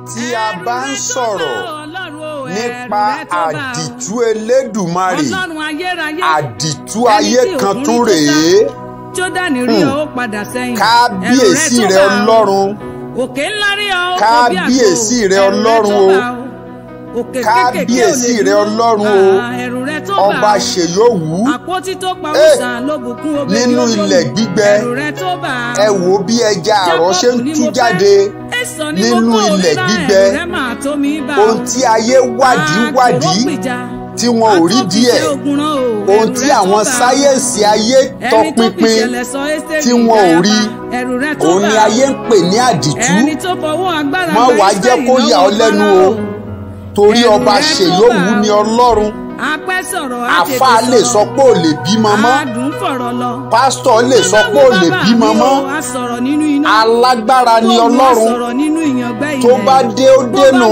tí a bá ń sọ̀rọ̀ nípa àdìtú elédùmarè àdìtú ayé kan tún rèé Jódánì rí ọ ó padà sẹ́yìn. kábíyèsí rẹ ọlọ́run òkè ńlá rí ọ ó bí àgbò. Kábíyèsí rẹ Ẹ̀rù Ọlọ́run tó o. bà ó. òkè kékèké ò lè Kábíyèsí rẹ dúró. Ọlọ́run o. Ah, ẹ̀rù rẹ tó bà ọba ó. ṣèyówù àpótí tó pa Eh, wùsàn ló bùkún obìnrin nínú olóhùn. ilẹ̀ gbígbẹ, ẹ̀rù rẹ tó bà á. ẹ wò bí ẹja àrọ̀ ṣe ń tú jáde nínú ilẹ̀ gbígbẹ. ohun tí ayé wádìí wádìí tí wọn ò rí díẹ̀ ohun tí àwọn sáyẹ́ǹsì ayé tọpinpin tí wọn ò rí òun ni ayé ń pè ní àdìtú má wàá jẹ́ kó yà ọ́ lẹ́nu o torí ọba ṣèyówù ni ọlọ́run àfa lè sọ pé ò lè bímọ mọ́ pásítọ̀ lè sọ pé ò lè bímọ mọ́ alágbára ni ọlọ́run tó bá dé ó dénú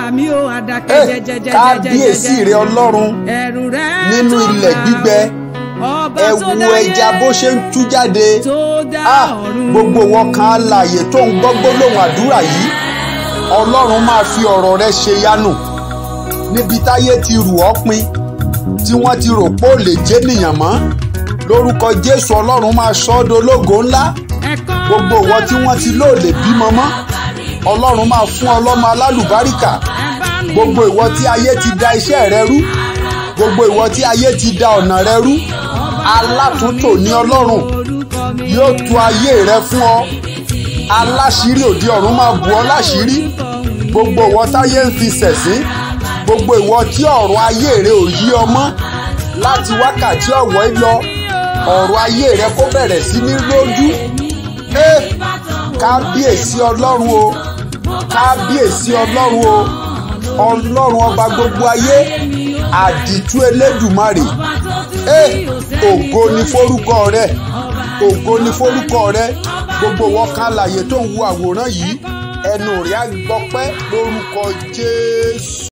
Eh, kábíyèsí rẹ ọlọ́run nínú ilẹ̀ gbígbẹ ẹ wo ẹja bó ṣe ń tú jáde ah gbogbo wọn kan alààyè tó ń gbọ́ gbólóhùn àdúrà yìí ọlọ́run máa fi ọ̀rọ̀ rẹ ṣe yánù níbi táyé ti rù ọ́ pin tí wọ́n ti rò pé ò lè jẹ́ nìyàn mọ́ lórúkọ jésù ọlọ́run máa sọ ọ́ dológo ńlá gbogbo ìwọ tí wọ́n ti lóòlè bímọ mọ́ ọlọ́run máa fún ọlọ́mọ alálùbáríkà gbogbo ìwọ tí ayé ti da iṣẹ́ rẹ rú gbogbo ìwọ tí ayé ti da ọ̀nà rẹ rú alátúntò ní ọlọ́run yóò tú ayé rẹ fún ọ aláṣírí òde ọ̀run máa bù ọ́ láṣírí gbogbo ìwọ táyé ń fi ṣẹ̀sín gbogbo ìwọ tí ọ̀rọ̀ ayé rẹ ò yí ọ mọ́ láti wákàtí ọ̀wọ́ yìí lọ ọ̀rọ̀ ayé rẹ kó bẹ̀rẹ̀ sí ní lójú Eh, kábíyèsí ọlọ́run o kábíyèsí ọlọ́run o ọlọ́run ọba gbogbo ayé àdìtú elédùmarè Eh, ògo ni forúkọ rẹ ògo ni forúkọ rẹ gbogbo wọn kan láàyè tó ń wo àwòrán yìí ẹnu rẹ á gbọpẹ́ lórúkọ jésù.